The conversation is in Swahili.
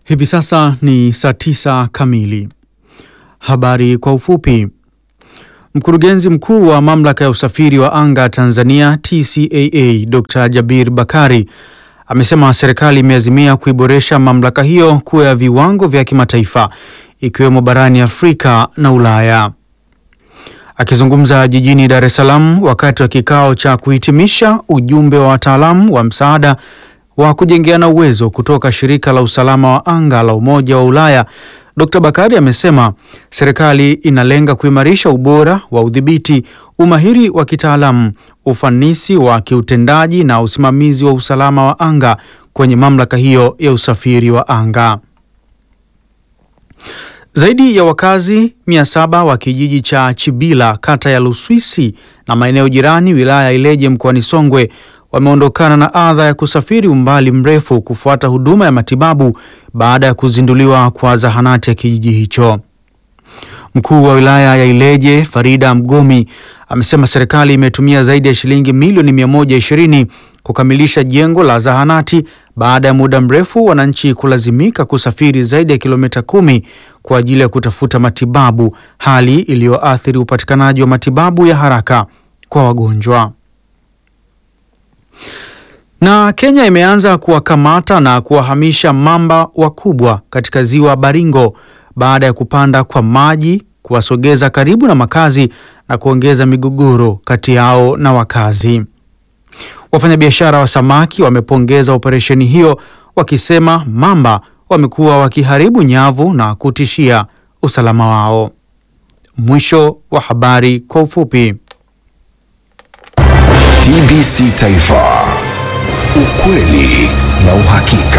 Hivi sasa ni saa tisa kamili. Habari kwa ufupi. Mkurugenzi mkuu wa mamlaka ya usafiri wa anga Tanzania TCAA Dr. Jabir Bakari amesema serikali imeazimia kuiboresha mamlaka hiyo kuwa ya viwango vya kimataifa ikiwemo barani Afrika na Ulaya. Akizungumza jijini Dar es Salaam wakati wa kikao cha kuhitimisha ujumbe wa wataalamu wa msaada wa kujengeana uwezo kutoka shirika la usalama wa anga la Umoja wa Ulaya, Dr. Bakari amesema serikali inalenga kuimarisha ubora wa udhibiti, umahiri wa kitaalamu, ufanisi wa kiutendaji na usimamizi wa usalama wa anga kwenye mamlaka hiyo ya usafiri wa anga. Zaidi ya wakazi 700 wa kijiji cha Chibila kata ya Luswisi na maeneo jirani wilaya ya Ileje mkoani Songwe wameondokana na adha ya kusafiri umbali mrefu kufuata huduma ya matibabu baada ya kuzinduliwa kwa zahanati ya kijiji hicho. Mkuu wa wilaya ya Ileje Farida Mgomi amesema serikali imetumia zaidi ya shilingi milioni 120 kukamilisha jengo la zahanati baada ya muda mrefu wananchi kulazimika kusafiri zaidi ya kilomita kumi kwa ajili ya kutafuta matibabu, hali iliyoathiri upatikanaji wa matibabu ya haraka kwa wagonjwa. Na Kenya imeanza kuwakamata na kuwahamisha mamba wakubwa katika ziwa Baringo baada ya kupanda kwa maji kuwasogeza karibu na makazi na kuongeza migogoro kati yao na wakazi. Wafanyabiashara wa samaki wamepongeza operesheni hiyo wakisema mamba wamekuwa wakiharibu nyavu na kutishia usalama wao. Mwisho wa habari kwa ufupi. TBC Taifa, ukweli na uhakika.